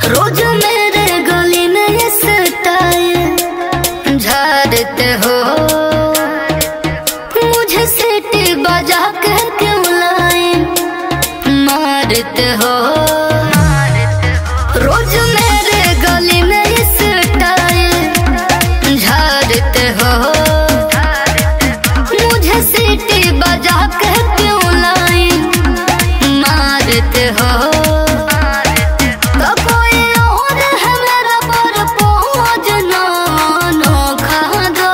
रोज मेरे गली में ये स्टाइल झाड़ते हो मुझे सीटी बजा के क्यों लाए मारते हो रोज मेरे गली में ये स्टाइल झाड़ते हो मुझे सीटी बजा के क्यों लाए मारते हो तो कोई और है मेरा पर पहुँच ना नोखा दो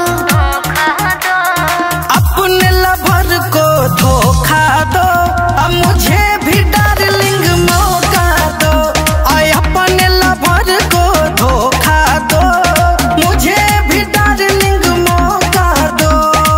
अपने लवर को धोखा दो अब मुझे भी डार्लिंग मौका दो आय अपने लवर को धोखा दो मुझे भी डार्लिंग मौका दो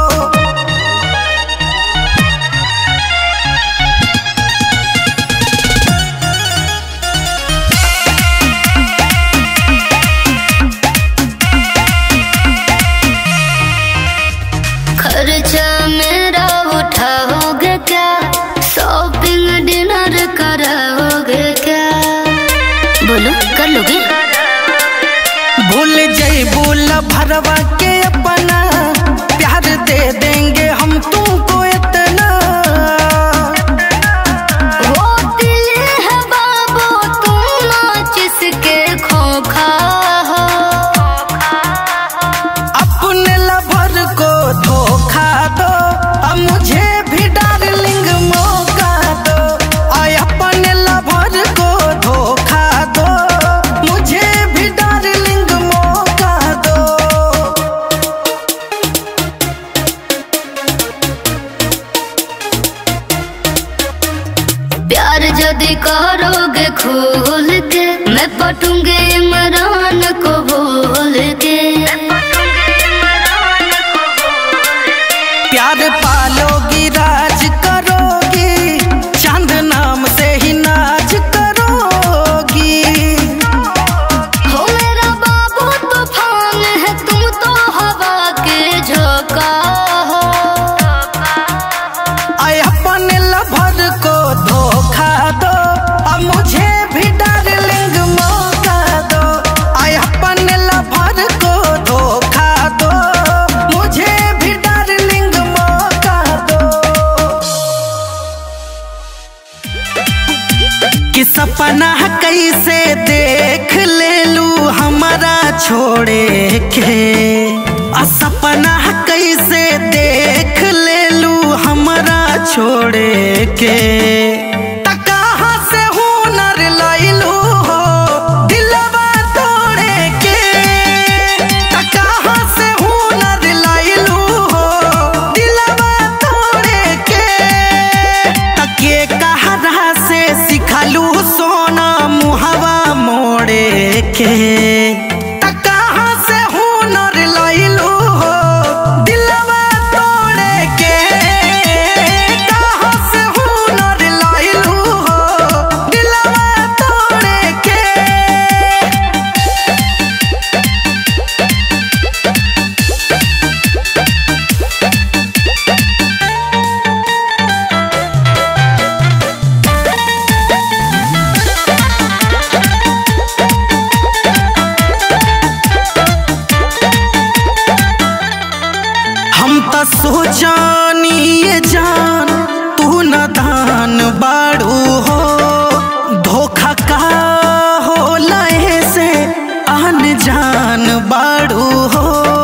खर्चा मेरा उठाओगे क्या शॉपिंग डिनर कराओगे क्या बोलो कर लोगे भूल जैबू भरवा के अपना प्यार दे देंगे हम तुमको इतना वो दिल है बाबू तुम नाच इसके खोखा हो अपने लवर को धोखा दो अब मुझे भी डार्लिंग मौका दो आय अपने लवर को धोखा दो मुझे भी डार्लिंग मौका दो प्यार यदि करोगे खोल के मैं पटूंगे इमरान को बोल के प्यार पालोगी राज करोगी चांद नाम से ही नाच करोगी हो मेरा बाबू तूफान है तुम तो हवा के झोंका हो आय अपने लवर को धोखा दो अब मुझे भी डार्लिंग मौका दो आय अपने लवर को धोखा दो मुझे भी डार्लिंग मौका दो कि सपना कैसे देख ले लू हमारा छोड़े के आ सपना कैसे देख ले लू हमारा छोड़े के त कहाँ से हुनर लैलू हो दिलवा तोड़े के त कहाँ से हुनर लैलू हो दिलवा तोड़े के तके कहरा से सिखलू सोना मुहवा मोड़े के त कहाँ से हुनर लैलू हो दिलवा तोड़े के कहाँ से हुनर लैलू हो दिलवा तोड़े के हम त सोचानी ये जान तू न दान बाड़ू हो धोखा का हो लहे से आन जान बाड़ू हो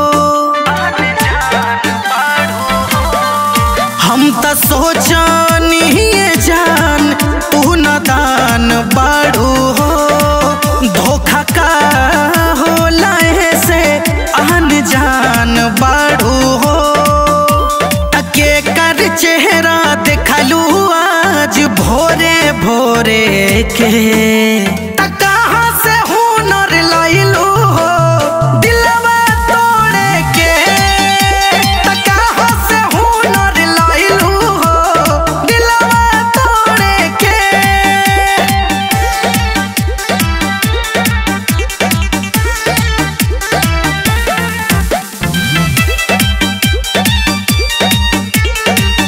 हम त सोचानी ये जान तू न दान बाड़ू हो धोखा का हो लहे से आन जान बाड़ू हो तके कर चेहरा देखलू आज भोरे भोरे के त कहाँ से हुनर लैलू हो दिलवा तोड़े के त कहाँ से हुनर लैलू हो दिलवा तोड़े के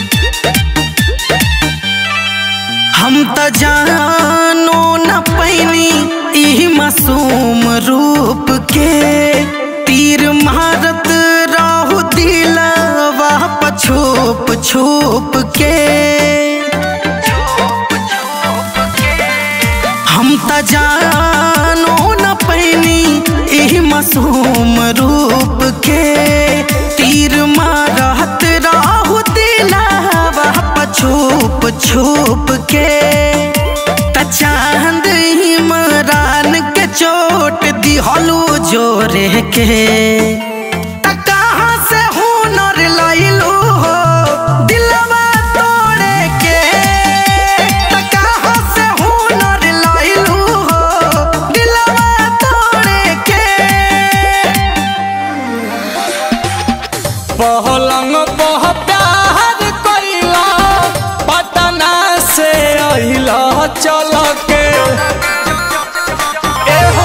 हम त जानो न पैनी छुप के हम त जानो न पैनी एही मासूम रूप के तीर मारत राहु दिलावा छुप छुप के त चांद इमरान के चोट दिहलू जोरे के त कहाँ से हुनर लइलू हो दिलवा तोड़े के त कहाँ से हुनर लइलू हो दिलवा तोड़े के पहलंग पह प्यार कइला पटना से अहिला चल के ए हो।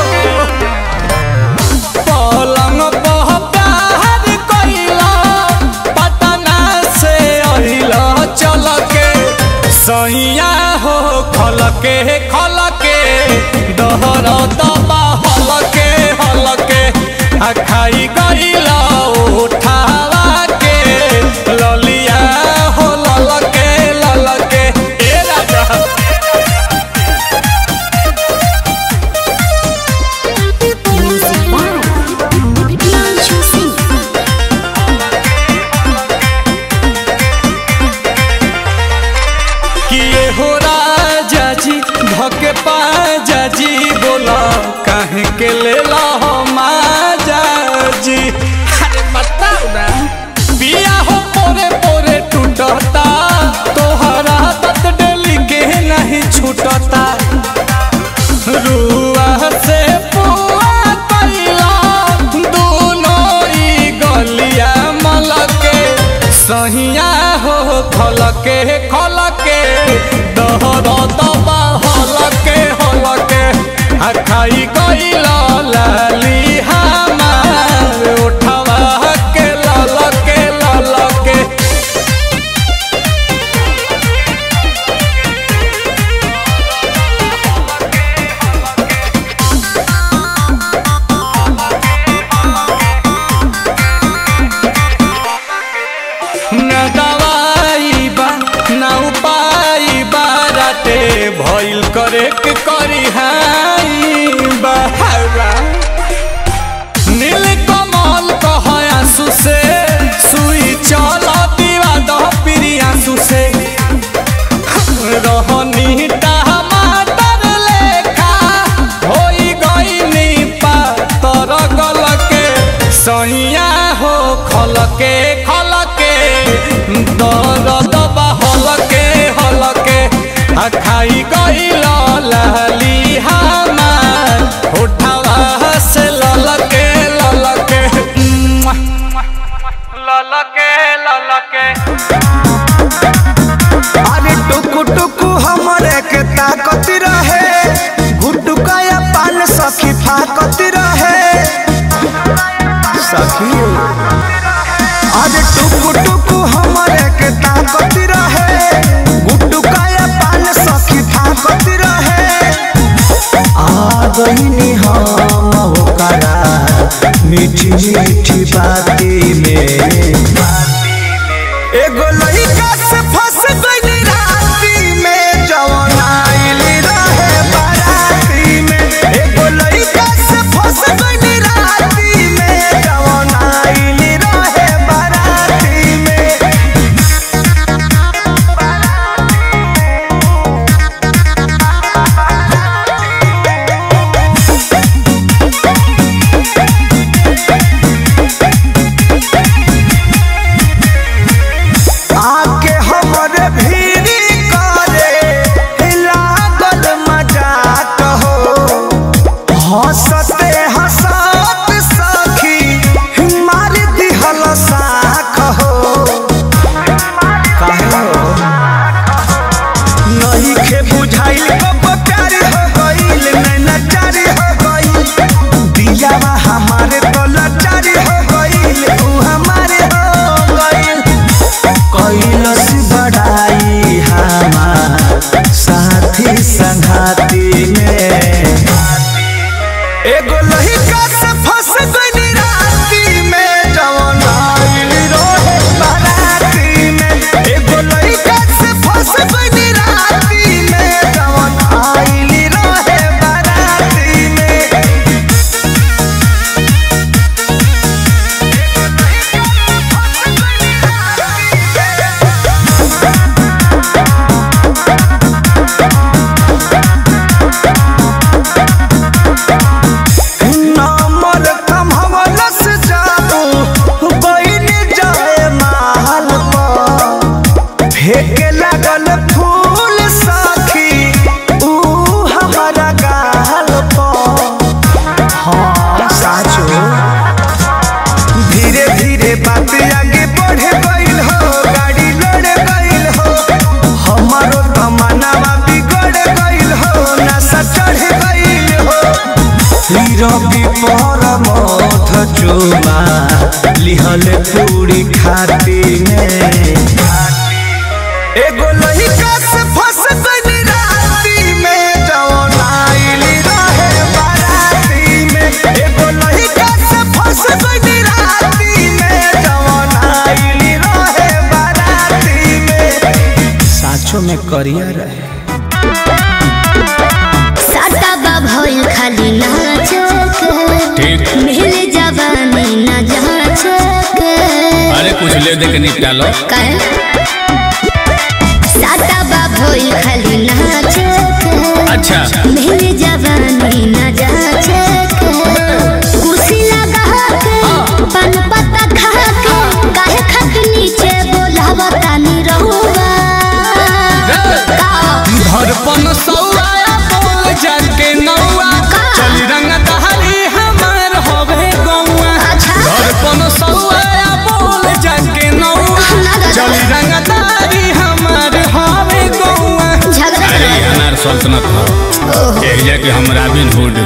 पलंग पह प्यार कइला पटना से अहिला चल के सैया हो खल के खल के दहर दबा हल के हल के आ खाई गइला उठावा के ललिया हो लल के लल के ए राजा Music by Pianchu Singh. किए हो राजा जी धके पाजा जी बोला काहे के ले ला हो माजा जी अरे बताओ ना पिया हो पोरे पोरे टूटता तोहरा तत डेली के नहीं छूटता रुआ से पुआ कइला दोनों ई गलिया मलके सहिया हो खलके खलके दहर दबा हलके हलके आ खाई गइला लाली हमार उठवा के ललके ललके न दवाई बा न उपाय बा राते भइल करे के करी हाई बहावा नील कमल कह आंसू से सुई चल दीवा दह प्रिय आंसू से रहनी टमाटर लेखा होई गईनी पातर गलके सैया हो खलके खलके दर्द बा हलके हलके आ खाई गईल लाली हमार उठावा से ललके ललके मुआ, ललके ललके अरे टुकु टुकु हमरे के ताकत रहे गुटुका या पान सखी फाकत रहे सखी अरे टुकु टुकु हमरे के ताकत रहे गुटुका या पान सखी फाकत रहे आ गईनी हम होकरा मीठी मीठी बाती में एगो लइका से फंस गइली राती में जवन आइली रहे बाराती में एगो लइका से फंस गइली राती में जवन आइली रहे बाराती में रवि पर मथ चुमा लिहल पूरी खाती में एगो लहिका से फंस गइली राती में जवन आइली रहे बाराती में एगो लहिका से फंस गइली राती में जवन आइली रहे बाराती में साचो में करिया रहे साटा बा भइल खाली नाचक मिल जवानी न जाचक अरे कुछ ले दे के निपटा लो काहे साटा बा भइल खाली नाचक अच्छा मिल जवानी न जाचक कुर्सी लगा के पान पत्ता खा के काहे खत नीचे बोलावता नी रहुआ का धड़पन सौआ बोल जाके नौआ चल रंग दहरी हमार होवे गौआ अच्छा धड़पन सौआ बोल जाके नौआ ना दादा। चल रंग दहरी हमार होवे गौआ झगड़ा अरे ये अनार सल्तनत हो एक जाके हम रॉबिन हुड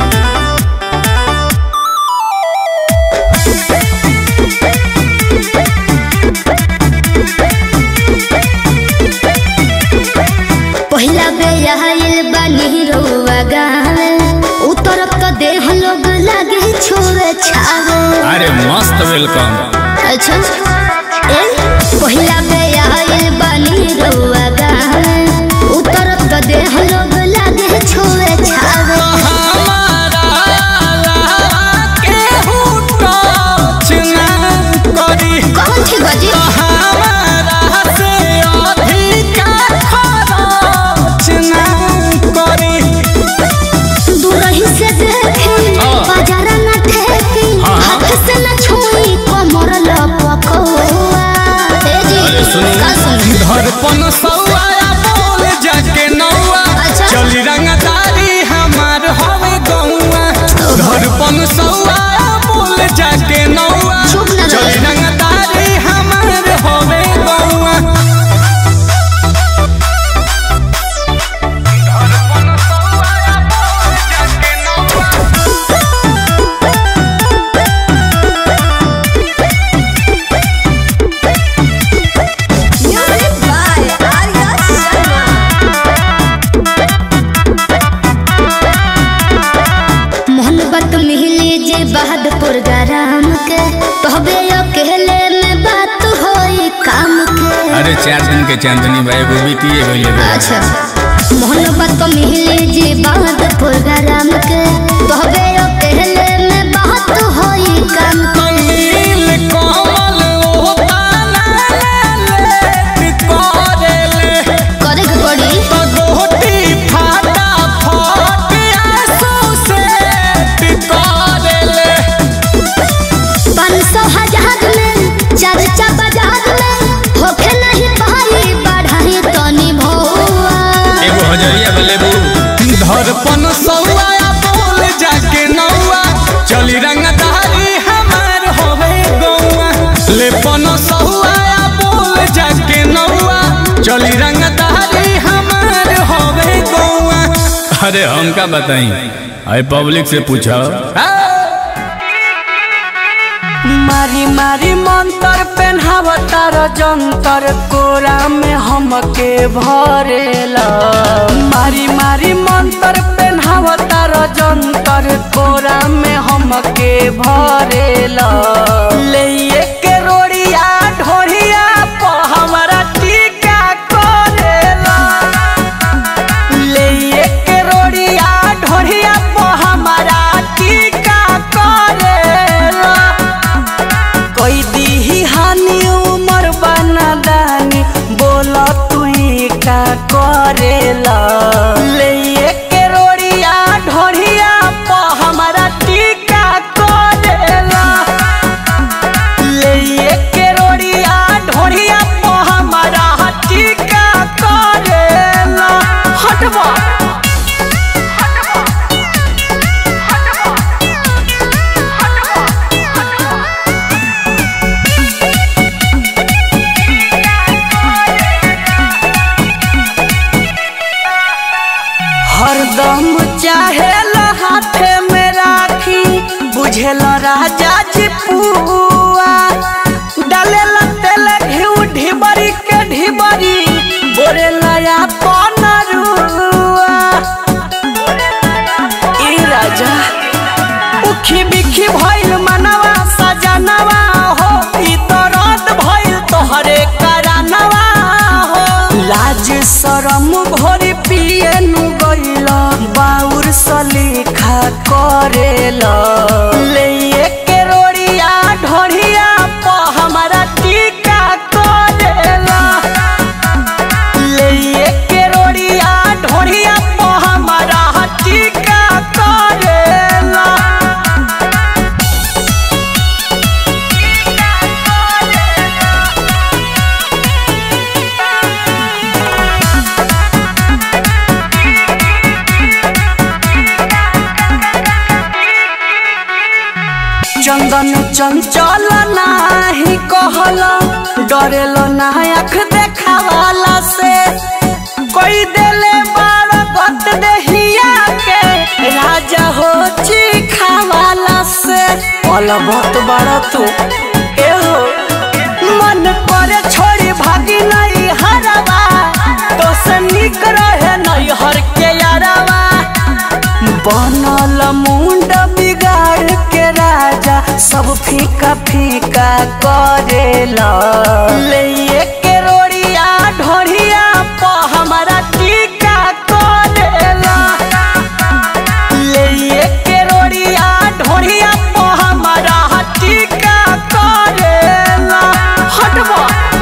पहिला बे आइल बानी रउआ गावे उतरब तो देह लोग लागे छोरे छावे अरे मस्त वेलकम अच्छा ए पहिला बे आइल बानी रउआ गावे उतरब तो देह लोग लागे छोरे छावे हमारा केहू टच ना करी कौन थी बाजी हमारा से अधिका खरच ना करी दूरही से देखी हाँ। बाजार न ठेकी हाँ। हाथ से न छुई कमर लपकौआ ए जी अरे सुनू। का सुनू धड़पन सौआ बोल जाके नौआ अच्छा। चली रंगदारी हमार हवे गौआ धड़पन सौआ बोल जाके नौआ चुप ना रहो। चली रंगदारी हमार हवे गौआ धड़पन सौआ बोल जाके नौआ मोहब्बत मिली जे बहादुर गरम के तोहबे अकेले में बात होई काम के अरे चार दिन के चांदनी भाई वो बीती गई अच्छा मोहब्बत मिली जे बहादुर गरम के तोहबे अकेले में बात होई काम के नील कमल ओ ताना ले करेले करे के पड़ी गोटी फाटा फट आंसू से टिकरेले पाँच सौ हजार में चर्चा बाजार में होखे नहीं पाई बढ़ाई तनी भौआ एगो हजरिया बलेबू धड़पन सौआ बोल जाके नौआ चली रंगदारी हमार होवे गौआ लेपन सौआ बोल जाके नौआ चली रंगदारी हमार होवे गौआ अरे हमका बताई अरे पब्लिक से पूछो मारी मारी मंतर पेन्हावतार जंतर कोरा में हमके भरेला मारी मारी मंतर पेन्हावतार जंतर कोरा में हमके भरेला ले के रोड़िया ढोरिया प हमरा टीका करेला ले के रोड़िया ढोरिया प हमरा टीका करेला कोई दी हानि उमर बना दानी बोला तू का करेला ले के रोड़िया ढोरिया प हमरा टीका करेला ले के रोड़िया ढोरिया प हमरा टीका करेला हटवा हरदम चाहे हाथे में राखी बुझेल राजा जी पुआ डालेला तेल घिउ ढिबरी के ढिबरी बोरे लया पनरुआ ई राजा उखी बिखी भइल मनवा सजनवा हो ई दर्द भइल तोहरे करानवा हो लाज शरम भोरी पिए नु गइल बाउर सलीखा करेल ले के रोड़िया ढोढ़िया प हमारा टीका करेला ले के रोड़िया ढोढ़िया प हमारा टीका करेला चंदन चंचल नाही कहल डरेल ना आँख देखावाला से कोई देले बार गत देहिया के राजा हो चिखावाला से पल बहुत बड़ा तू ए हो मन करे छोड़ी भागी नहीं हरवा तो से निक रहे नहीं हर के यारवा बनल मुंड बिगाड़ के राजा सब फीका फीका करेला ले के रोड़िया ढोढ़िया प हमारा टीका करेला ले के रोड़िया ढोढ़िया प हमारा टीका करेला हटवा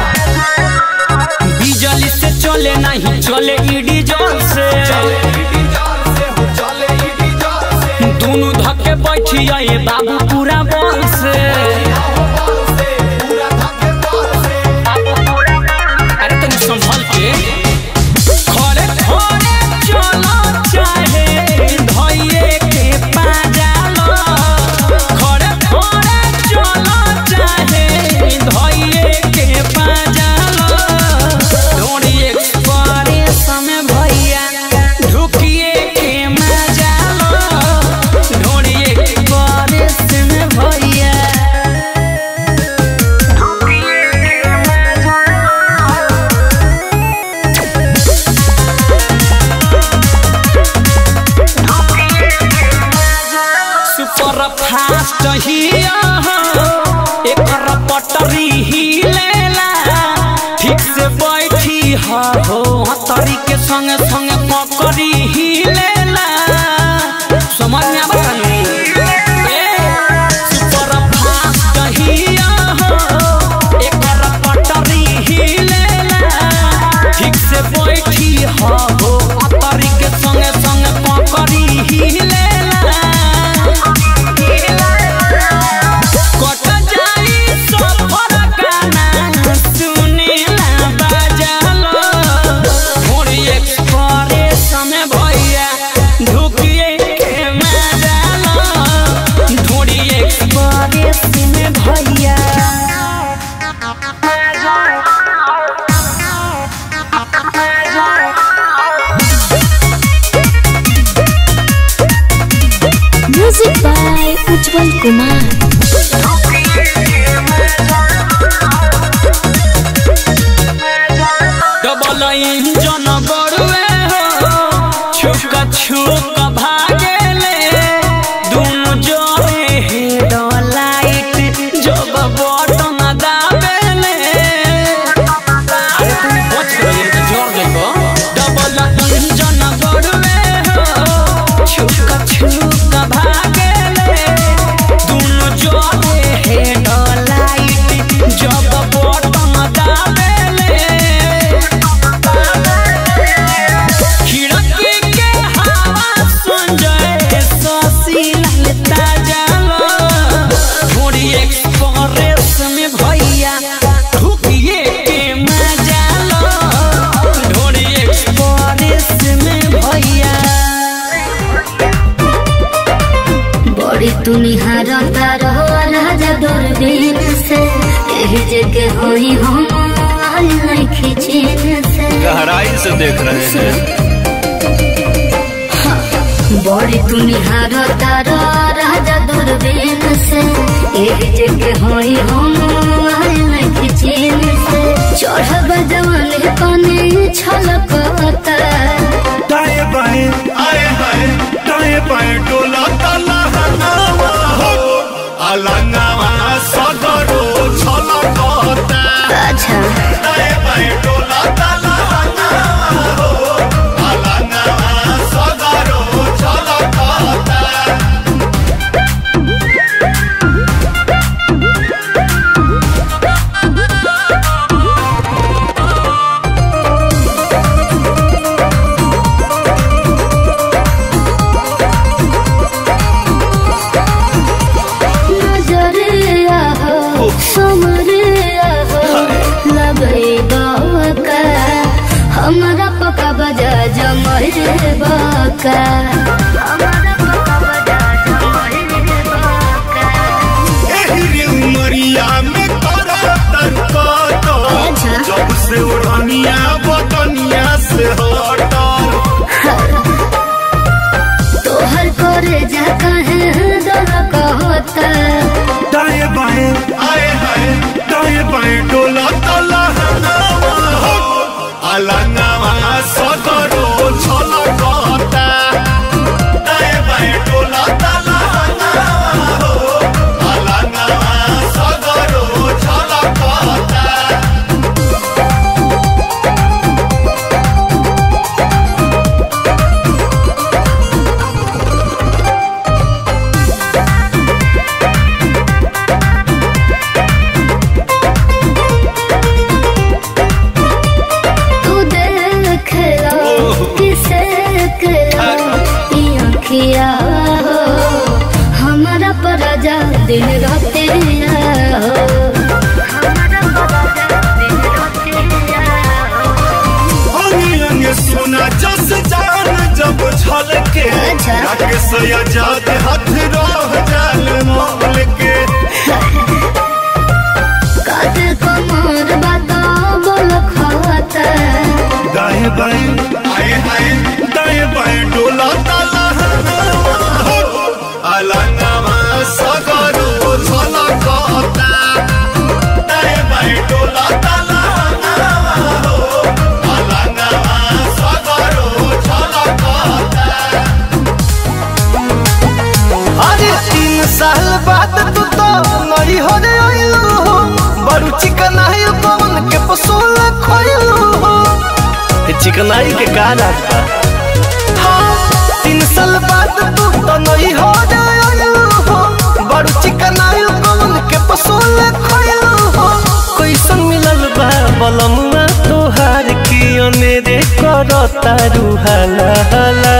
बिजली से चले नहीं चले ईडी जोर से दोनों धक्के बैठी आए बाबू पूरा बल से अरे तनी संभल के खड़े खड़े चलो चाहे धइये के पाजालो खड़े खड़े चलो चाहे धइये के पाजालो डोरी एक्सप्रेस में भैया ढुकिए के मजालो डोरी एक्सप्रेस में भैया सुपर फास्ट हिया एकर पटरी ही लेला ठीक से बैठी हा हो हतरी के संग संग पकड़ी ही लेला समझ में आवत सुपर फास्ट हिया एकर पटरी ही लेला ठीक से बैठी हा हो हतरी के संग संग पकड़ी ही लेला कट जाई सफर गाना सुनेला बाजालो मोरी एक्सप्रेस में भैया ढुकिए के मजालो ढोरी एक्सप्रेस में भैया music by Ujjwal Kumar double engine बड़ुए हो छुक छुक भागेले दुनु जोरे हेड लाइट जब बटन दाबेले अरे तुम बच गए तो जोर देखो डबल इंजन बड़ुए हो छुक छुक भागेले दुनु जोरे हेड लाइट जब बटन दाबेले खिड़की के हवा सुन जाए ससी ललता जालो थोड़ी एक्सप्रेस में भैया ढुकिए के मजा लो थोड़ी एक्सप्रेस में भैया बड़ी तुनिहार तारो राजा दूरबीन से यही जगह होई हम आल नहीं खिचीन से गहराई से देख रहे हैं बड़ी तुनिहार तारो राजा दूर दूरबीन से एक जगह होई हम आए नहीं चीन से चढ़ब जवानी कने छलकता दाएं बाएं आए हाय दाएं बाएं डोला ताला हनावा हो अलंगावा सदरो छलकता अच्छा दाएं बाएं डोला ताला हनावा हो अलंगावा सदरो छलकता नजरिया हो समरिया हो लगे बाका हमारा पका बजा जमरे बाका हमारा पका बजा जमरे बाका एही उमरिया में तोरा तनका अच्छा। जब से उड़निया बदनिया से हटल तोहर करे जा कहे दर कहता दाएं बाएं आए हाय दाएं बाएं डोला तला हनावा हो अलंगावा सदरो छलकता दाएं बाएं डोला तला हनावा हो अलंगावा सदरो छलकता तू देख लो किसे किया हो हमारा पराजा दिन रात हो हमारा पराजा दिन रात हो अंगे अंगे सोना जस जान जब छलके अच्छा। राकेश आजाद हाथ रह जाल मोल के काते कमर बाता बोल खाता दाएं बाएं आए आए दाएं बाएं डोला ताला हो अलंगावा सगरो छलकता दाएं बाएं डोला ताला हो अलंगावा सगरो छलकता अरे तीन साल बाद तू तो नई हो रे आइलू हो बड़ू चिकनाई पवन के पसोल खोइलू हो चिकनाई के का राज बा हाँ तीन साल बाद तू तो नई हो रे आइलू हो बड़ू चिकनाई पवन के पसोल खोइलू हो कैसन मिलल बा बलमुआ तोहार की अनेरे करता रुहाला हाला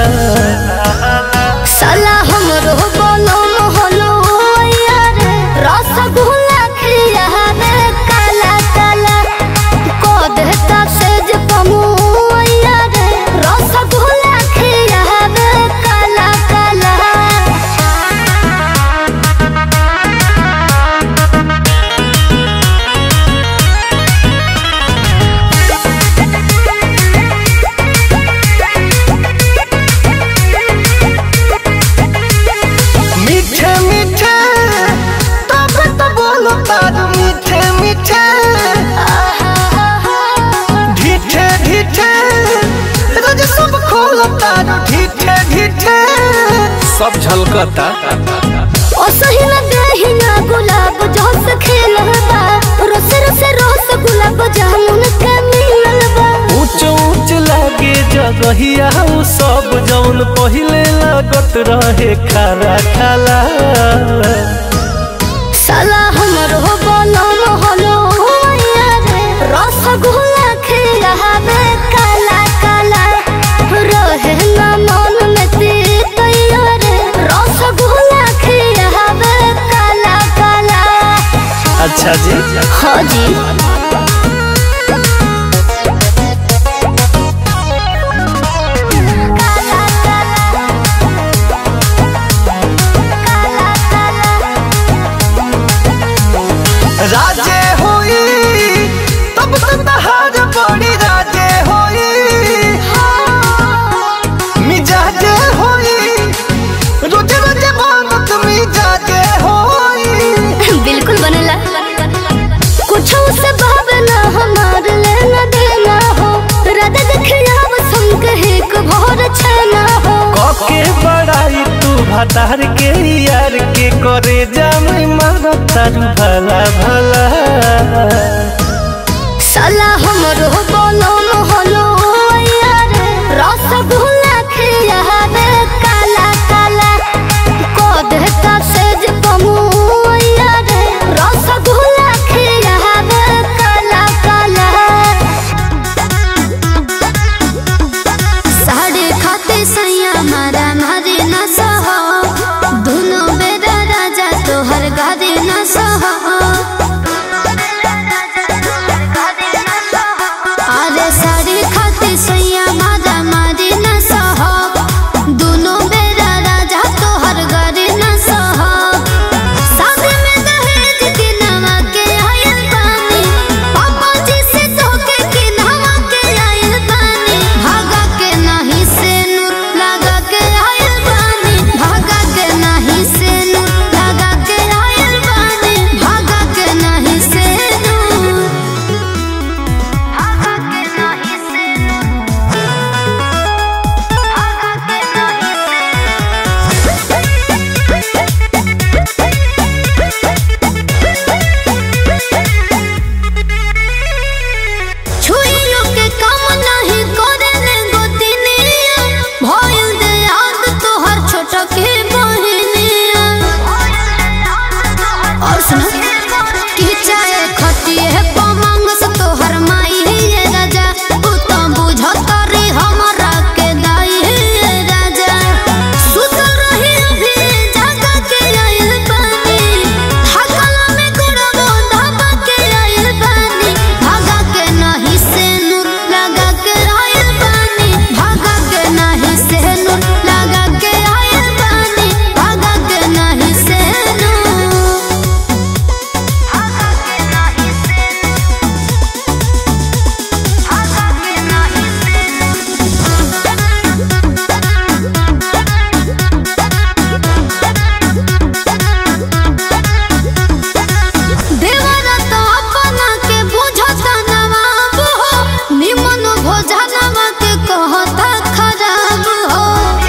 साला हमरो बोलो मोहलो यार रसगुल्ला खिया रे काला काला को देता सेज पमु यार रसगुल्ला खिया रे काला काला मीठे मीठे तब तो बोलो तार मीठे मीठे ढीठे ढीठे रोज सब खोलो तार ढीठे ढीठे सब झलकता ओ सही न देही ना गुलाब जोस खेलबा रोस रोस रोस गुलाब जामुन के मिललबा ऊंच ऊंच लागे जगहिया उ सब जौन पहिले लागत रहे खारा खाला साला हमरो बोलो मोहलो यार रसगुल्ला खिलावे काला काला रहे ना मन में तीत यार रसगुल्ला खिलावे काला काला अच्छा जी हाँ जी राजे होई तब तो तहार बड़ी राजे होई मिजाजे होई रोजे रोजे बनत मिजाजे के बड़ाई तू भतार के यार के करे जामी मारा तारू भला भला साला हमरो बोलो मोहलो यार रसगुल्ला खियावे काला काला को देता सेज कमु यार रसगुल्ला खियावे काला काला साढ़े खाते सैया मारा मारे न सहो दोनों बेरा राजा तोहर गारे न सहो अरे साड़ी खाते सैया मारा मारे न सहो दोनों बेरा राजा तोहर गारे न सहो शादी में दहेज के नवा के आयल बानी पापा जी से धोखे के नवा के आयल बानी भागा के नहीं से नूर लगा के आयल बानी भागा के नहीं से नूर लगा के आयल बानी भागा के नहीं से नूर भागा के नहीं से नूर भागा के नहीं से छुइयो के काम नहीं करे ने गोतिनिया भइल दे याद तोहर छोट के बहिनिया और सुन कि चाहे खटिए पमंग से तोहर माई ये राजा तू तो बुझत रे हमरा के दाई ये राजा सुत रही अभी जागा के आइल बानी थकला में गुड़बो धाबा के आइल बानी भागा के नहीं से नूर लगा के आइल बानी भागा के नहीं से नूर लगा के आइल बानी भागा के नहीं से नूर भागा के नहीं से भागा के नहीं से देवरा तो अपना के बुझता नवाब हो निमन भोजनवा के कहता खराब हो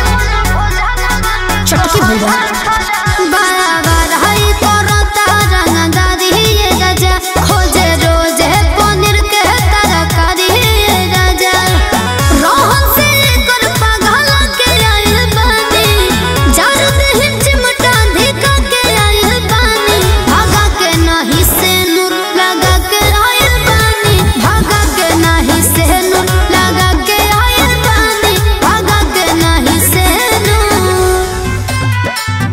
चटकी भैया बराबर हई करता रंगदारी ये राजा खोजे रोजे पनीर के तरकारी ये राजा रोहन से कर पगला के आइल बानी जार देह चिमटा धिका के आइल बानी भागा के नहीं से नूर लगा के आइल बानी भागा के नहीं से नूर लगा के आइल बानी भागा के नहीं से नूर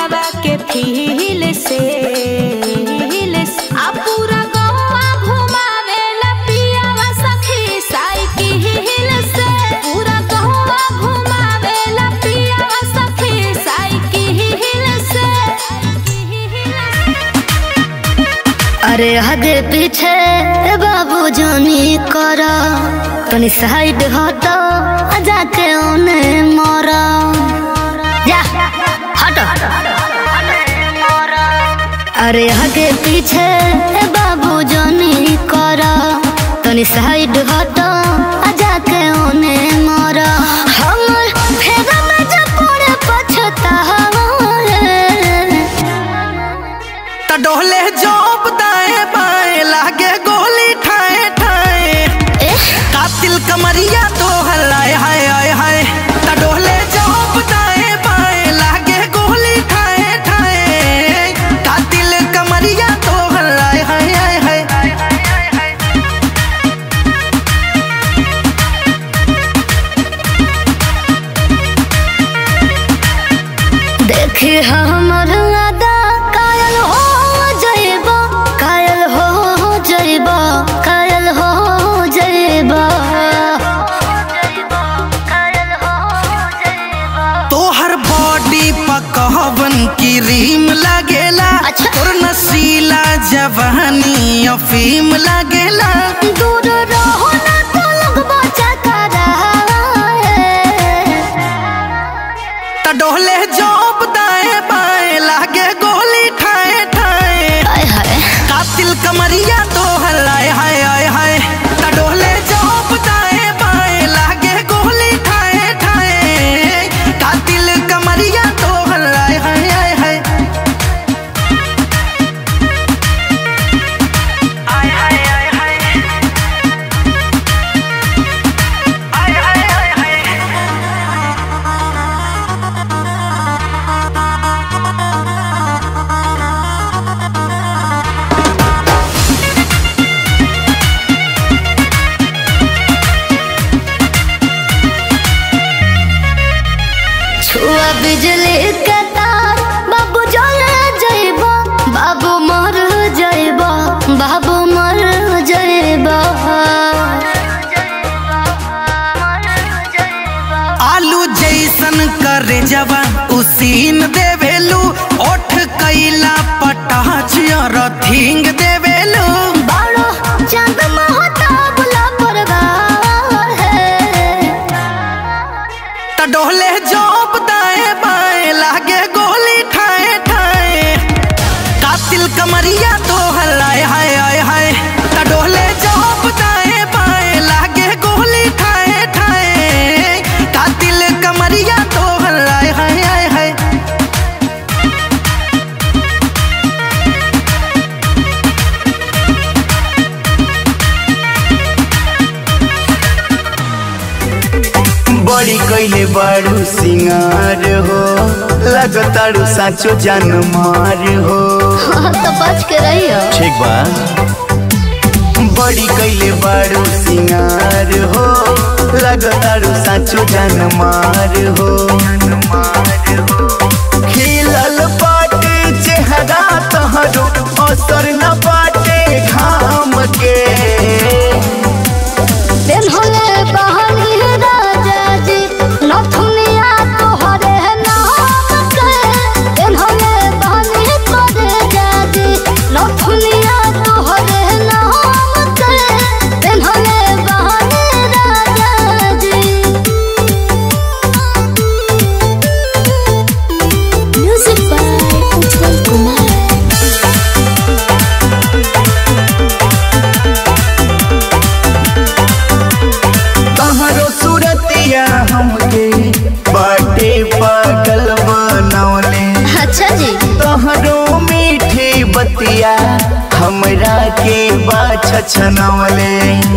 दिलवा के फील से आ पूरा गौवा घुमावेला पियावा सखी साइकिल से पूरा गौवा घुमावेला पियावा सखी साइकिल से अरे आगे पीछे बाबू जानी करा तनी साइड हटो आ जाके ओने मरा जा हटो अरे आगे पीछे बाबू जानी करा तनी साइड हटो आ जाके ओने मरा हमर फेगा में जब पड़े पछतावा रे। त डोले जोप दाएं बाएं लागे गोली ठाए ठाए कातिल कमरिया तो हलाए हाय हाय हाय त डोले जोप दाएं बाएं लागे गोली ठाए ठाए कातिल कमरिया तो हलाए हाय हाय हाय देखे हमर अदा कायल हो जइबा कायल हो जइबा कायल हो जइबा तोहर बॉडी पकवन की रीम लगेला अच्छा। तोर नसीला जवानी अफीम लगेला दूर रहो ना तो लगबा चकरा त डोले जोप दाएं बाएं लागे गोली ठाए ठाए हाय हाय कातिल कमरिया तो हलाए हाय हाय हाय त डोले जोप दाएं बाएं लागे गोली ठाए ठाए कातिल कमरिया तो हलाए हाय हाय हाय आय हाय हाय हाय आय हाय हाय हाय छुआ बिजली के तार बाबू जले जइबा बाबू मर जइबा बाबू मर जइबा आलू जैसन करे जवा उसीन देवेलू ओठ कैला पटाच रथिंग देवेलू बाड़ो चांद महता बुला परगार है त डोले जोप दाएं बाएं लागे गोली ठाए ठाए कातिल कमरिया तो हलाए हाय हाय हाय त डोले जोप दाएं बाएं लागे गोली ठाए ठाए कातिल कमरिया तो हलाए हाय हाय हाय बड़ी कैले बारू सिंगार हो लगतारू साचो जान मार हो तो बच के रहियो ठीक बा बड़ी कैले बारू सिंगार हो लगतारू साचो जान मार हो खिलल बाटे चेहरा तहरो असर न बाटे घाम के दिन होले बहनी राजा जी नथुनिया तोहरे नाम के दिन होले बहनी तोरे जाजी नथुनिया तोहरे नाम के दिन होले बहनी राजा जी म्यूजिक बाय उज्जवल कुमार तहरो सूरतिया हमके बाटे पागल बनौले अच्छा जी तहरो मीठी बतिया हमरा के बाछ छनौले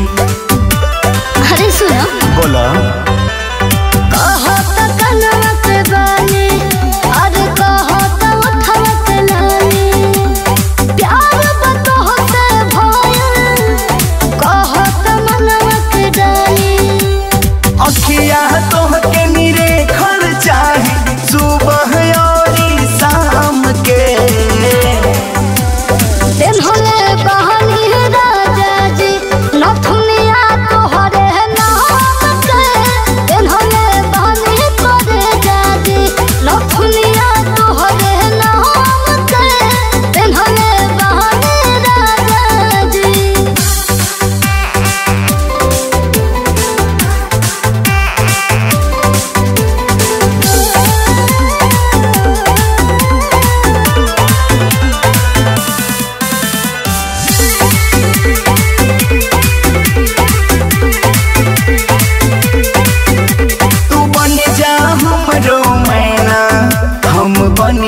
अरे सुनो बोला कहत कनवा के बानी अरे कहत उठवा के लानी प्यार बतह से भयल कहत मनवा के डाली अखिया तोहके निरे खर चाहे सुबह और शाम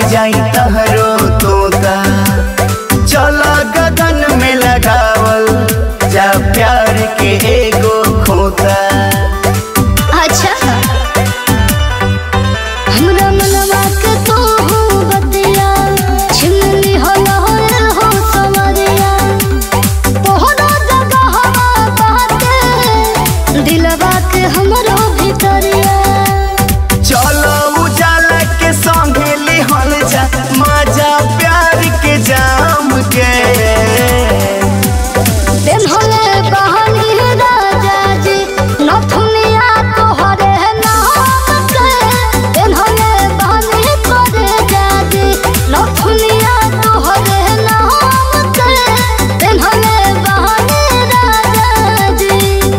जाई तहरो तोता चल गगन में लगावल जा प्यार के एगो खोता अच्छा हमरा मनवा के तो हो बतिया छिमली हो लहर हो समरिया तोहरा जगह बाटे दिलवा के हमरो भीतरिया चलो उजाला के संगे लिहल जा मजा प्यार के जाम के पेन्हले बहनी राजा जी नथुनिया तोहरे नाम के पेन्हले बहनी करे जाजी नथुनिया तोहरे नाम के पेन्हले बहनी राजा जी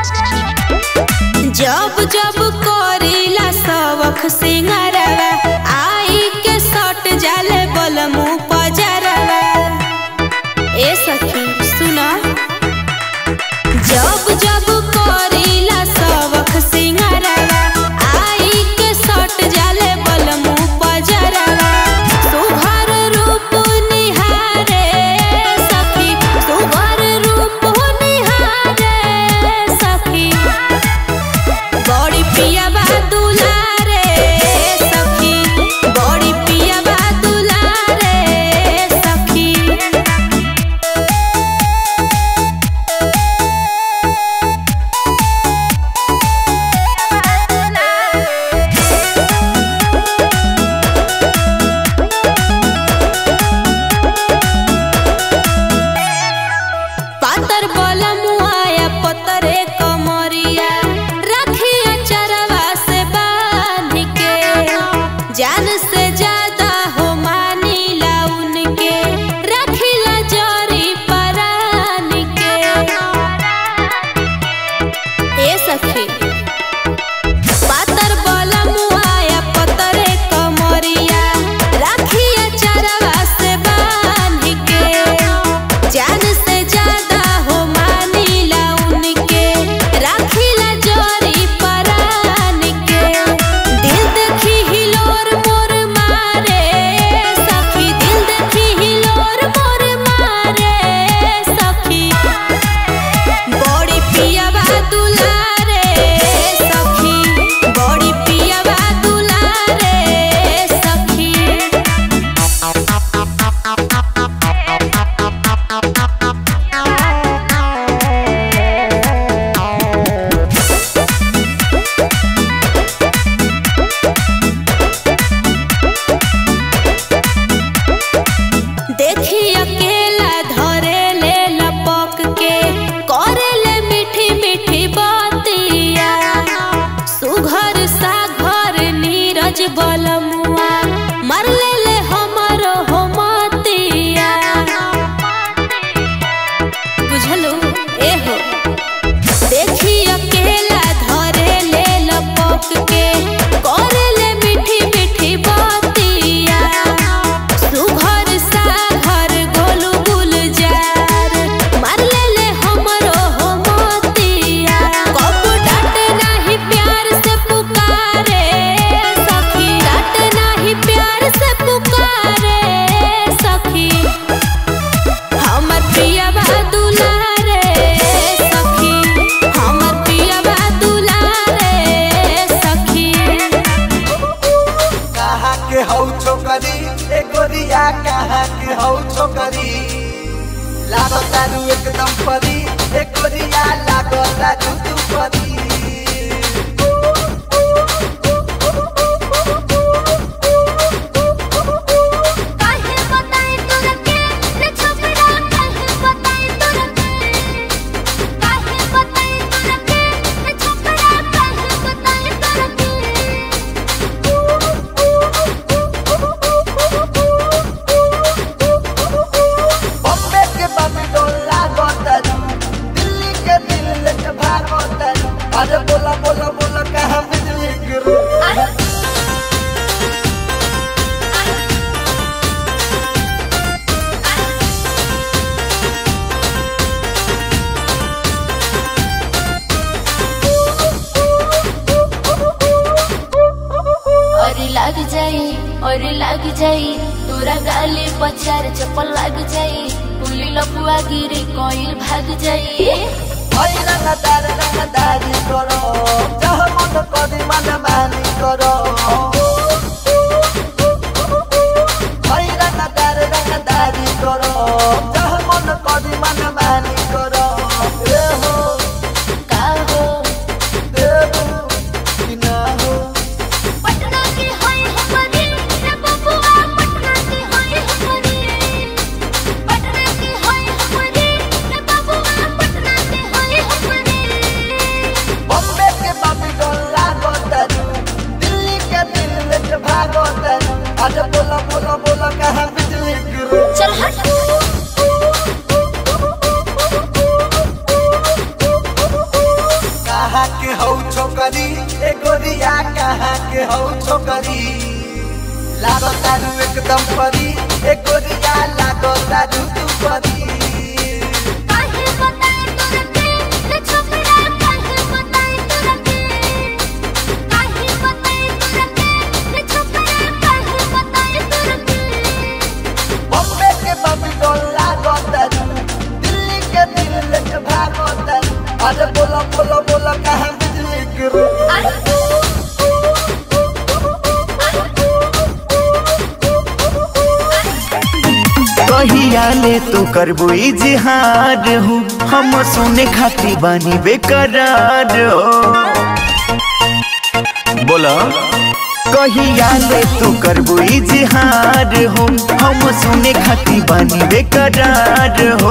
जब जब करीला सबख सिंगारवा आई के सट जाले बलमु पजरवा ए सखी सुना जब जब करीला सबख सिंगारवा आई के सट जाले बलमु पजरवा सुभर रूप निहारे सखी सुभर रूप निहारे सखी बड़ी पिया बा दुलारे सखी बड़ी पिया बा दुलारे सखी पातर बोला मुआया पतरे कमरिया रखिया चरवा से बांध के जान से ज्यादा हो मानीला उनके रखिला जोरी परान के ए सखी पातर बोला मुआया पतरे कमरिया रखिया चरवा से बांध के जान से ज्यादा हो मानीला उनके राखिला जोरी परान के दिल देखी हिलोर मोर मारे सखी दिल देखी हिलोर मोर मारे सखी बड़ी पिया बा दुलारे सखी बड़ी पिया बा दुलारे सखी देखी अकेला धरे ले लपक के करे ले मीठी मीठी बातिया सुघर सा घर नीरज बलमुआ मर ले ले हमरो हो मतिया बुझलू ए हो देखी अकेला धरे ले लपक के करे ले मीठी मीठी बातिया सुघर सा घर गोलू गुलजार मार ले ले हमरो हो मोतिया कब डांट नाही प्यार से पुकारे सखी डांट नाही प्यार से पुकारे सखी हमर पिया बा दुलारे सखी हमर पिया बा दुलारे सखी कहाँ के हौ छोकरी ए गोरिया कहाँ के हौ छोकरी लागो तारू एकदम परी ए गोरिया लागो तारू तू परी काहे बताई तोरा के रे छोकरा काहे बताई तोरा के काहे बताई तोरा के रे छोकरा काहे बताई तोरा बॉम्बे के बम्बे लागो तारू दिल्ली के दिल लेके भागो तारू जाई तोरा गाली पछार चप्पल लग जाई पुली लपुआ गिरी कोइल भाग जाई रंगदार रंगदारी करो चाह मन करी मन मानी करो भाई रंगदार रंगदारी करो चाह मन करी मन मानी करो ए हो का हो देबू कि ना हो पटना की होई हमरी रे बबुआ पटना की होई हमरी पटना की होई हमरी रे बबुआ पटना की होई हमरी बॉम्बे के बाबी डोला गोतरू दिल्ली के दिल के भागोतरू आज बोला बोला बोला कहाँ बिजली गिरू चल हट कहाँ के हौ छोकरी ए गोरिया कहाँ के हौ छोकरी लागो तारू एकदम परी ए गोरिया लागो तारू तू परी काहे बताए तोरा के रे छोकरा काहे बताए तोरा के काहे बताए तोरा के रे छोकरा काहे बताए तोरा के बॉम्बे के बाबी डोला गोतरू दिल्ली के दिल के भागोतरू आज बोला बोला बोला कहाँ बिजली गिरू कहिया ले तू करबो इजहार हूँ हम सुने खाती बानी बेकरार हो बोला कहिया ले तू करबो इजहार हो हम सुने खाती बानी बेकरार हो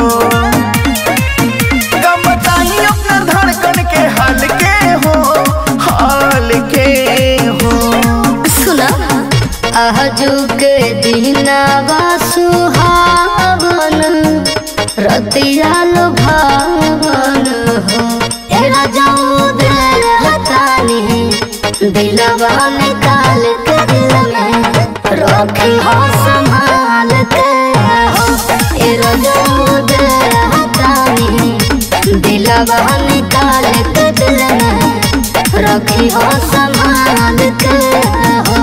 कम बताई अपना धड़कन के हाल के हो हाल के हो सुना आजुक दिनावा सुहावन रतिया भावन हो तेरा जाऊ दिल हतानी दिलवा निकाल के दिल में रखी हो संभाल के हो तेरा जाऊ दिल हतानी दिलवा निकाल के दिल में रखी हो संभाल के हो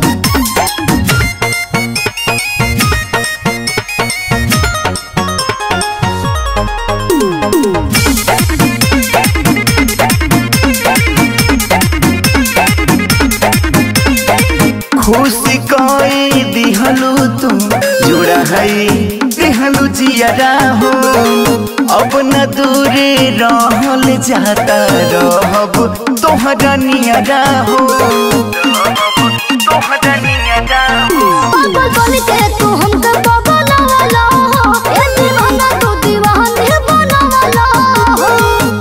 खुशी कोई दिहलू तू जुड़ा है दिहलू जियरा हो अब न दूरे रहल जाता रहब तोहरा नियरा हो तोहरा नियरा हो पागल बन के तू हमके बगलवाला हो ए दीवाना तू दीवाने बनवाला हो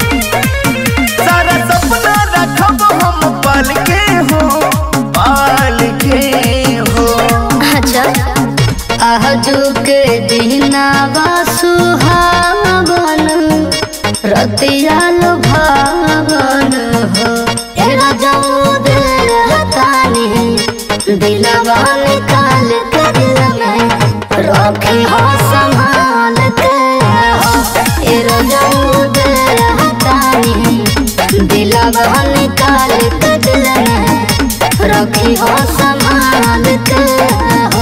सारा सपना रखब हम पाल के हो पाल के हो अच्छा आजुक दिनावा सुहावन रतिया भावन हो तेरा जाऊ दिल हतानी दिलवा निकाल के दिल में रखी हो संभाल के हो तेरा जाऊ दिल हतानी दिलवा निकाल के दिल में रखी हो संभाल के हो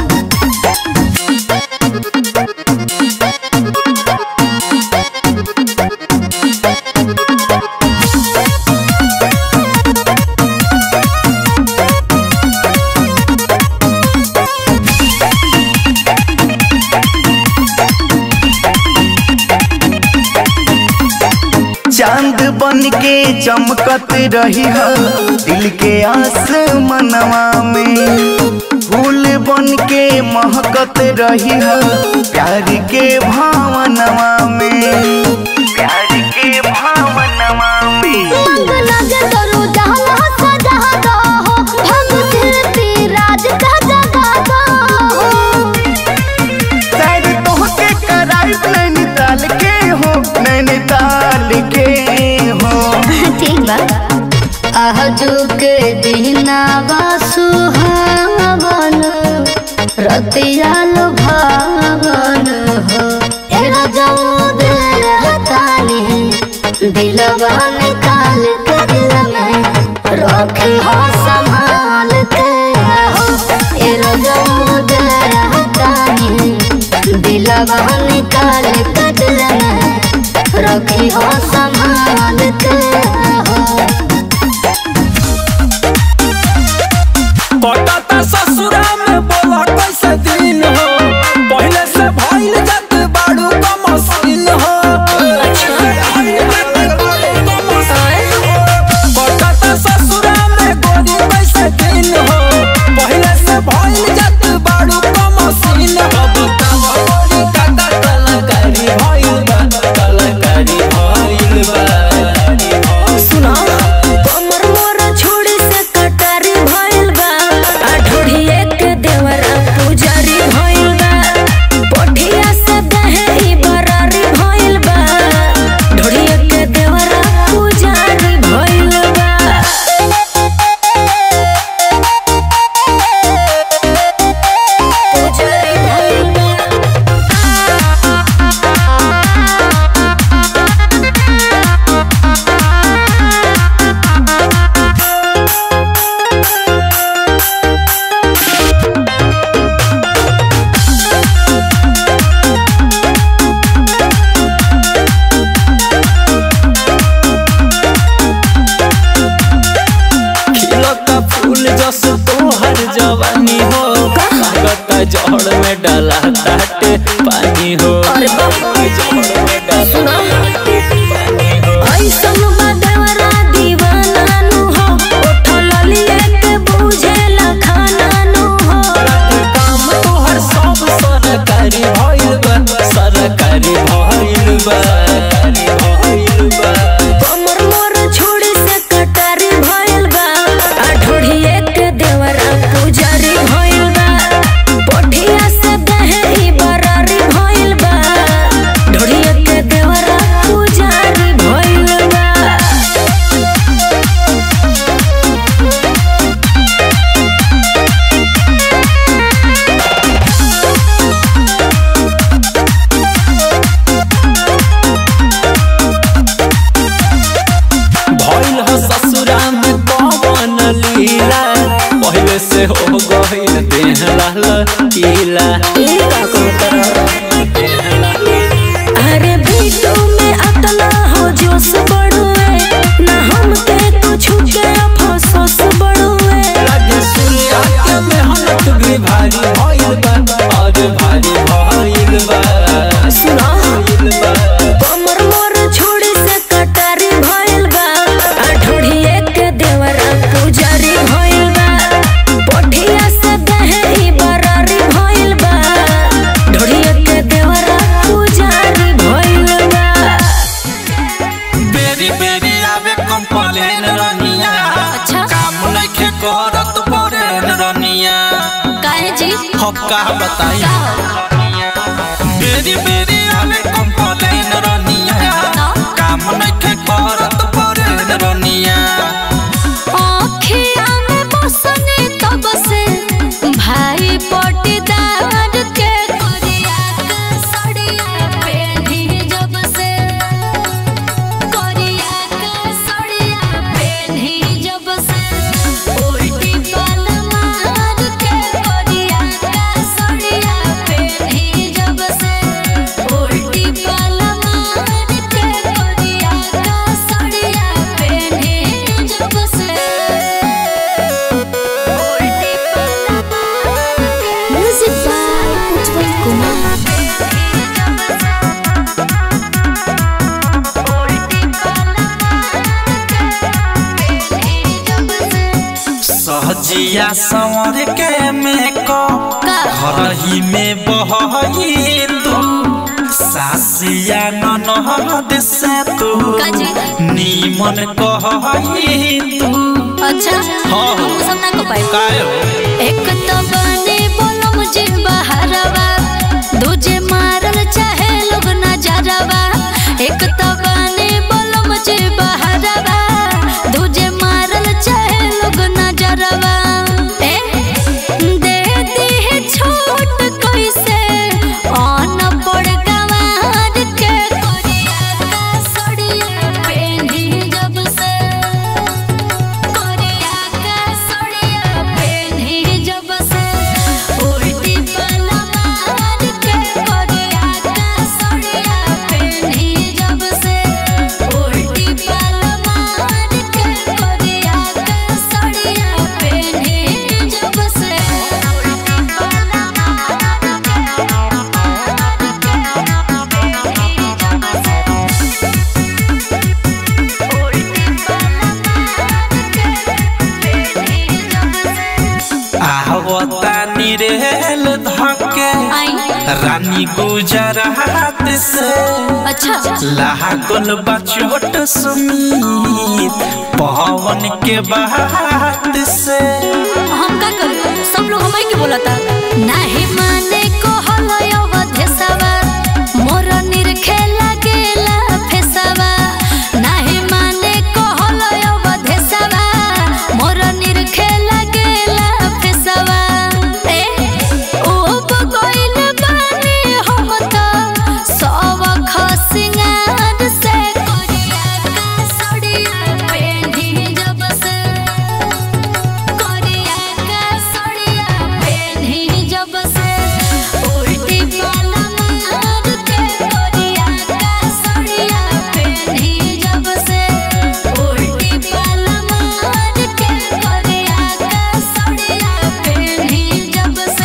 चांद बन के चमकत रही हो दिल के आसमनवा में फूल बन के महकत रही हो प्यार के भावनवा में प्यार के भावनवा में मंग लगे तोरू जहाँ सजा दो हो हम फिरती राज का जगा दो हो शायद तोहके कराई नैनीताल के हो नैनीताल के हो ठीक बा आजुक दिनावा सुहावन रतिया भावन हो तेरा जाऊ दिल दिलवा निकाल कटल में रखी हो संभाल के हो पटाता ससुरा में बोला कैसे दिन हो पहले से भइल जत बाड़ू का मशीन हो पटाता ससुरा में गोरी कैसे दिन हो पहले से भइल जत बाड़ू का मशीन हो बतावा गोरी काका कलाकारी भइल बा कलाकारी भइल बा सुना कमर मोर छोड़ी से कटारी भइल बा आ ढोढ़िए के देवरा पुजारी भइल बा पोठिया से दहे ई बरारी भइल बा ढोढ़िए के देवरा पुजारी भइल बा पुजारी भइल बा खिलता फूल जस तोहर जवानी हो लागता जड़ में डाला ताटे पानी हो अरे बाप रे। जड़ में डाला सुना पानी हो ऐसन बदवरा दीवाना नु हो उठल लिए के बुझेला खाना नु हो काम तोहर सब सरकारी भइल बा सरकारी भइल बा सरकारी भइल बा कमर मोर छोड़ी से कटारी भइल बा आ ढोढ़िए के देवरा पुजारी भइल बा पोठिया से दहे ई बरारी भइल बा ढोढ़िए के देवरा पुजारी भइल बा भइल ह ससुरा में कवन लीला पहले से हो गइल देह लाल कीला अरे बीटू में अतना हो जोश बढ़ुए ना हमके कुछ के अफसोस बढ़ुए लगे सूर्या के मेहनत भी भारी भइल बा और भारी भइल बा सुना भइल बा कमर मोर छोड़ी से कटारी भइल बा आ ढोढ़िए के देवरा पुजारी भइल बा पोठिया से दहे ई बरारी भइल बा ढोढ़िए के देवरा पुजारी भइल बा बेरी बेरी आवे कंप्लेन रनिया अच्छा। काम नइखे करत परेन रनिया काहे जी हम का बताई बेरी बेरी आवे कंप्लेन रनिया काम नइखे करत परेन रनिया आँखिया में बसने तब से भाई पटीदार के करिया के सड़िया पेढ़ी जब से करिया के सड़िया पेढ़ी जब से उल्टी पल मार के करिया के सड़िया पेढ़ी जब से उल्टी पल मार के करिया के सड़िया पेढ़ी जब से उल्टी पल म्यूजिक बाय उज्जवल कुमार सहजिया संवर के मेको हरही में बहई तू सासिया ननहद से तू काजी? नीमन कहई तू अच्छा हाँ। हम सब ना को पाए कायो एक तो बने बोलो मुझे बहरवा दूजे मारल चाहे लोग नजरवा एक तो बने बोलो मुझे बहरवा दूजे मारल चाहे लोग नजरवा ए दे दी है छोट कैसे ऑन पड़ गवार के कोरिया का सड़िया पेंधी जब से कोरिया का सड़िया पेंधी जब से रानी गुजरात से अच्छा लागल बा चोट सुमीत पवन के बात से हम का करू सब लोग हमारे के बोला था नहीं माने को हलो अवधेसवा मोर निरखे लागेला फेसवा नहीं माने को हलो अवधेसवा मोर निरखे लागेला फेसवा ए ओ बगइल बानी हम त सब खसिंगार से करिया का सड़िया पेंढी जब से करिया का सड़िया पेन्ही जब से उल्टी वाला मार के करिया का सड़िया पेन्ही जब से उल्टी वाला मार के करिया का सड़िया पेन्ही जब से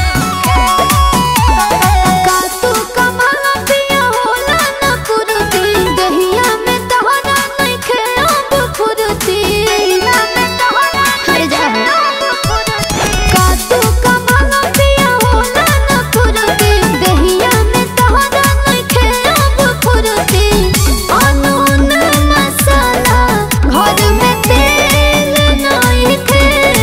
का तू कमाना पिया होला न कुरुती दहिया में तहरा नइखे अब फुरुती हर जा का तू कमाना पिया होला न कुरुती दहिया में तहरा नइखे अब फुरुती अनून मसाला घर में तेल नइखे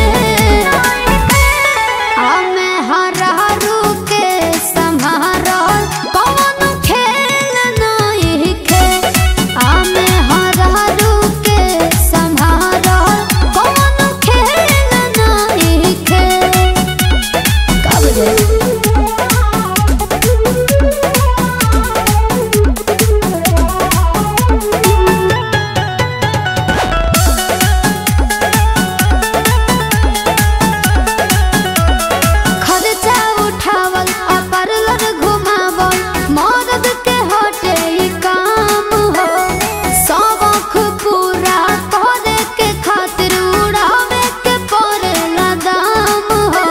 हमे हरहरू के सम्हारल कौन खेल नहीं खे हमे हरहरू के सम्हारल कौन खेल नहीं खे कब खर्चा उठावल आ पार्लर घुमावल मर्द के हटे ई काम हो शौक पूरा करे के खातिर उड़ावे के पड़ेला दाम हो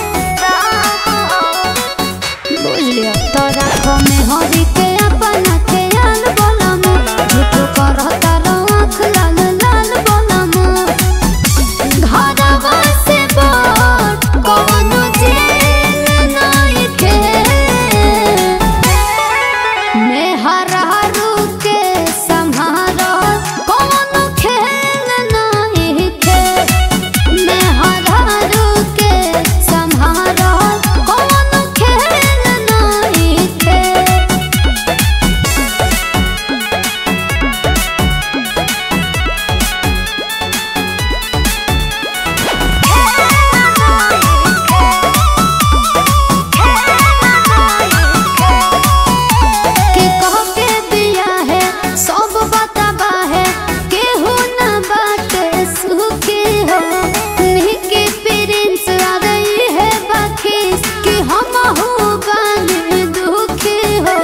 बुझ लिया तोरा को में हरी के अपना के आल बोलम झूठ करता आँख लाल लाल बोलम घरवा से बड़ कौनो जेल नइखे। मेहरारू के सम्हारल कौनो खेल नइखे। मेहरारू के सम्हारल कौनो खेल नइखे। के कह के दिया है सब बताबा है केहू न बाटे सुखी हो निके प्रिंस आ रही है बाकी कि हम हो बने दुखी हो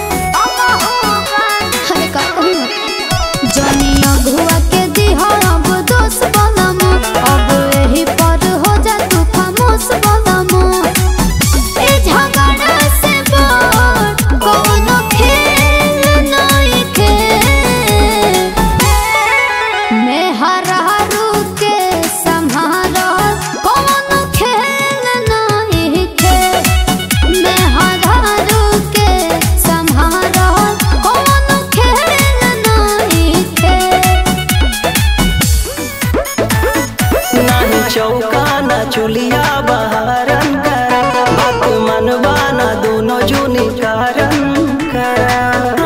अरे का कहूँ जनी अगुआ के दिहा अब दोष बनम अब एही पर हो जा तू खामोश बनम ए झगड़ा से बड़ कौनो खेल नइखे। मेहरारू के सम्हारल कौनो खेल नइखे। मेहरारू के सम्हारल कौनो खेल नइखे। नाही चौका ना चुलिया बहारन करा बात मनवा ना दोनों जुनी कारण करा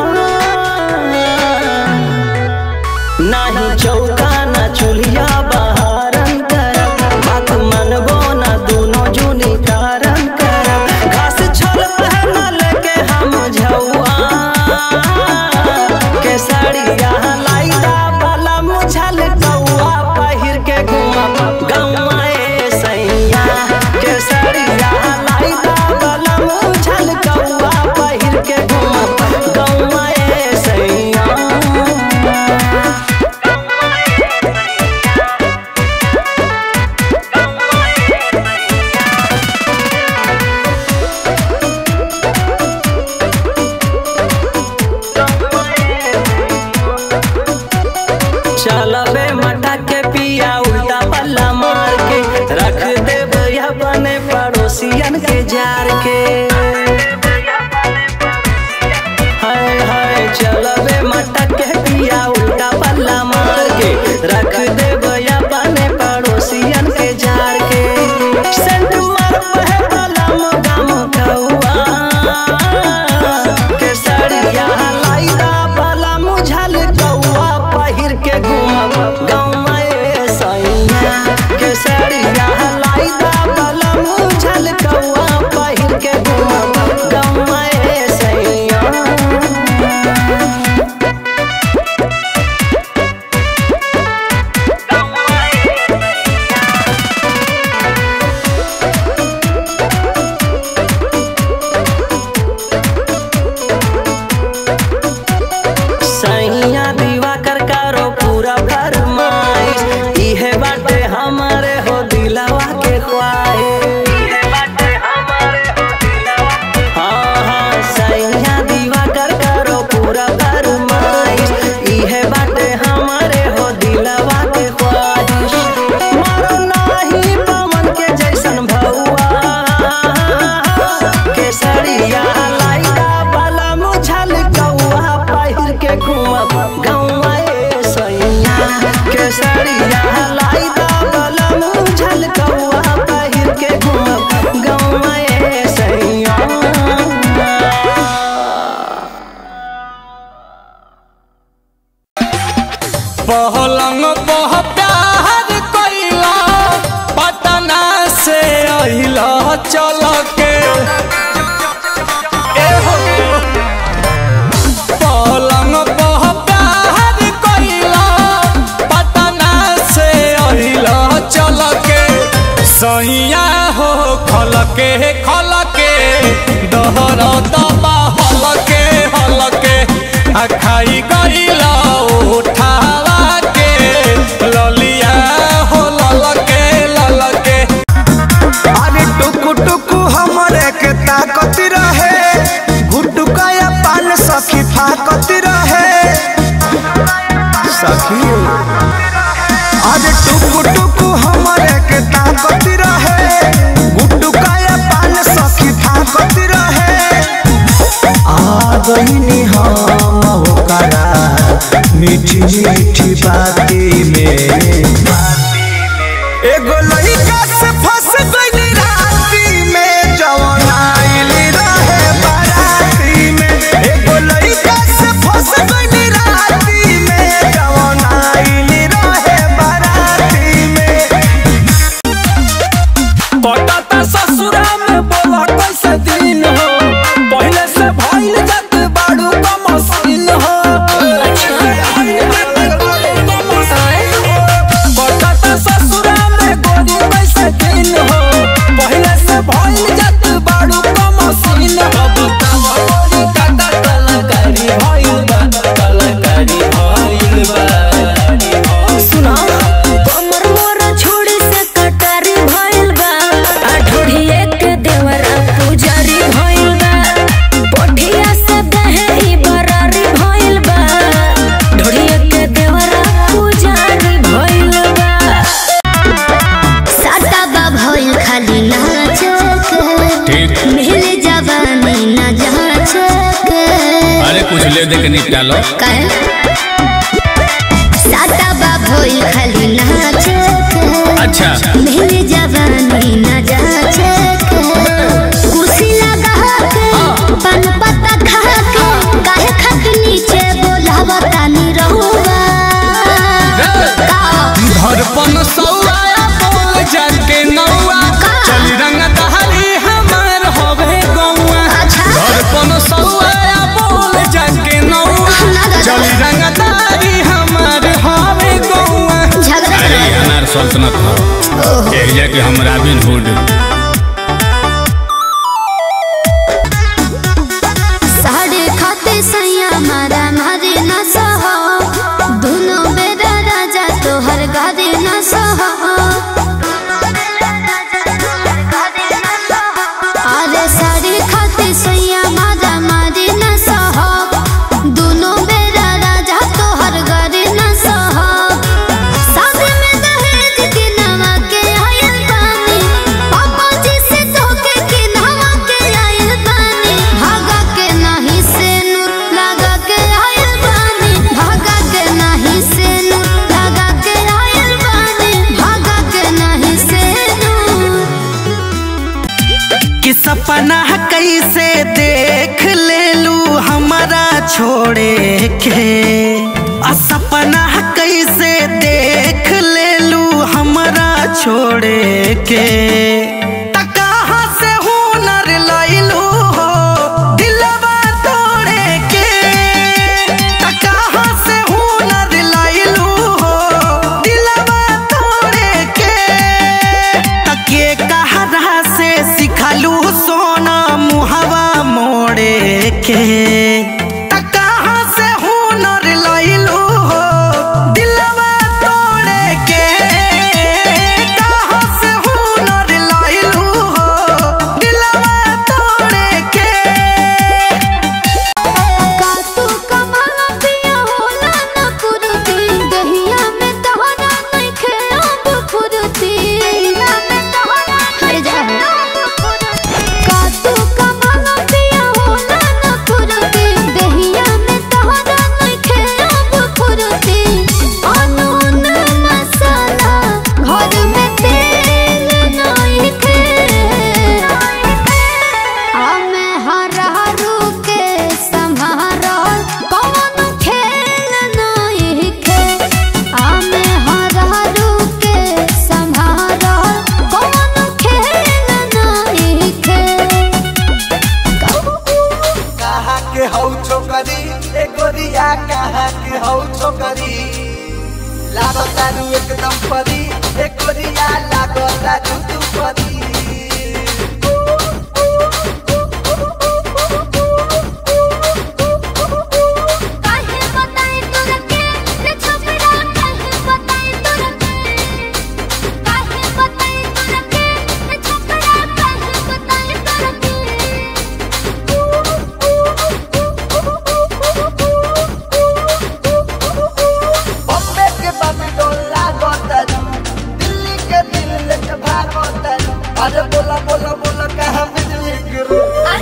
नाही चौका ना चुलिया बहारन करा बात मनवो ना दोनों जुनी कारण करा घास छोल पहनल के हम झौआ के साड़िया लाइदा वाला मुझल कौआ पहिर के घुमा गौआ ए सैया के साड़िया लाइदा वाला मुझल कौआ पहिर के घुमा गौआ ए सैया चलबे मटा के पिया उल्टा पल्ला मार के रख दे भैया बने पड़ोसियन के जार के पहलंग पह प्यार कइला पटना से अहिला चल के ए हो पलंग पह प्यार कइला पटना से अहिला चल के सैया हो खल के खल के दहर दबा हल के हल के आ खाई गइला उठावा के ललिया हो लल के लल के अरे टुकु टुकु हमरे के ताकत रहे गुटुकाया पान सखी फाकत रहे सखी अरे टुकु टुकु हमरे के ताकत रहे गुटुकाया पान सखी फाकत रहे आ गईनी हम ओकरा मीठी मीठी बाती में एगो लइका से फंस गइली राती में जवन आइली रहे बाराती में एगो लइका से फंस गइली राती में जवन आइली रहे बाराती में पटाता ससुरा में बोला कैसे दिन हो पहले से भइल जात बाड़ू का मशीन हो पटाता ससुरा में गोरी कैसे दिन हो पहले से भइल जात बाड़ू का मशीन हो बताव गोरी काटा कलाकारी भइल बा कलाकारी भइल बा सुना कमर मोर छोड़ी से कटारी भइल बा आ ढोढ़िए के देवरा पुजारी भइल बा पोठिया से दहेरी बरारी भइल बा ढोढ़िए के देवरा पुजारी भइल बा साटा बा भइल खाली नाच के ठीक मिल जवानी ना जाच के अरे कुछ ले दे के निपटा लो काहे साटा बा भइल खाली नाच के अच्छा मेरी जवानी न जाचे के कुर्सी लगा के पान पत्ता खा के काहे खाके नीचे बोलावा तानी रहुआ का धड़पन सौआ बोल जाके नौआ चल रंग दहरी हमार होवे गौआ अच्छा धड़पन सौआ बोल जाके नौआ चल रंग दहरी हमार होवे गौआ झगड़ा अरे ये अनार सल्तनत हो एक जाके हम रॉबिन हुड साढ़े खाते सैया मारा मारे न सहो दोनों बेरा राजा तोहर गारे न सहो अरे साढ़े खाते सैया मारा मारे न सहो दोनों बेरा राजा तोहर गारे न सहो शादी में दहेज के नवा के आयल बानी पापा जी से धोखे के नवा के आयल बानी भागा के नाही से नूर लगा के आयल बानी भागा के नाही से नूर लगा के आयल बानी भागा के नाही से नूर कि सपना कैसे देख ले लू हमारा छोड़े के आ सपना कैसे देख ले लू हमारा छोड़े के त कहाँ से हुनर लैलू हो दिलवा तोड़े के त कहाँ से हुनर लैलू हो दिलवा तोड़े के तके कहरा से सिखलू सोना मुहवा मोड़े के त कहाँ से हुनर लैलू हो दिलवा तोड़े के कहाँ से हुनर लैलू हो दिलवा तोड़े के कातू कमाला पिया होला न कुरुती दहिया में तोहरा नइखे अब फुरुती हर जा कातू कमाला पिया होला न कुरुती टोकरी ए गोरिया कहाँ के हौ छोकरी लागो तारू एकदम परी ए गोरिया लागो तारू तू परी काहे बताई तोरा के रे छोकरा काहे बताई तोरा के काहे बताई तोरा के रे छोकरा काहे बताई तोरा बॉम्बे के बम्बे लागो तारू दिल्ली के दिल के भागो तारू अरे बोला बोला बोला कहाँ बिजली गिरू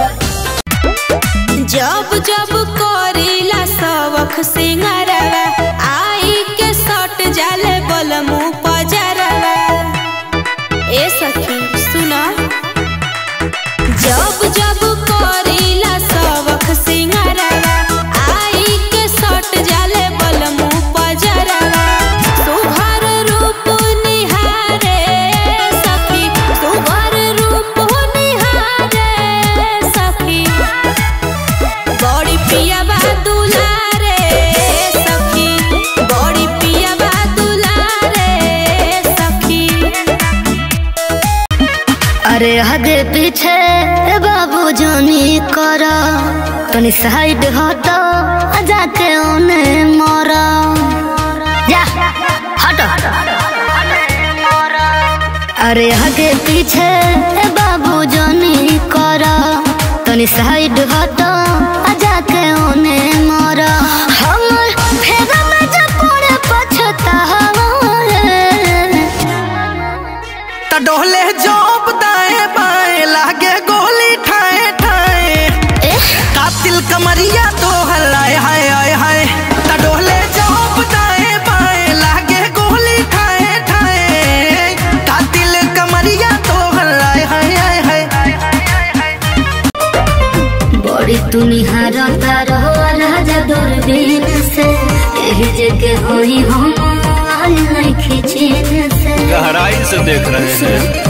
जब जब करीला सबक सिंगारवा आई के सट जाले बलमु पजरवा ए सखी सुना जब जब करीला सबक सिंगारवा आई के सट जाले बलमु पजरवा सुघर रूप निहारे सखी सुघर रूप निहारे सखी बड़ी पिया बा दुलारे सखी बड़ी पिया बा दुलारे सखी अरे आगे पीछे बाबू जानी कर तनी साइड हट जाके ओने मर जा हट अरे आगे पीछे बाबू जानी कर तनी साइड हट जाके ओने मर हमर फेगा में जब पड़े पछतावा त डोले जोप दाएं बाएं लागे गोली ठाए ठाए कातिल कमरिया तो हलाए हाय हाय हाय त डोले जोप दाएं बाएं लागे गोली ठाए ठाए कातिल कमरिया तो हलाए हाय हाय हाय बड़ी तुनिहार तारो राजा दूरबीन से यही जगह होई हम आल नहीं खिचीन से गहराई से देख रहे हैं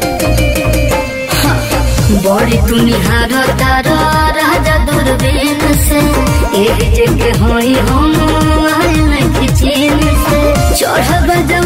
बड़ी तुनिहार तारो राजा दूरबीन से यही जगह होई हम आल नहीं खिचीन से चढ़ब जब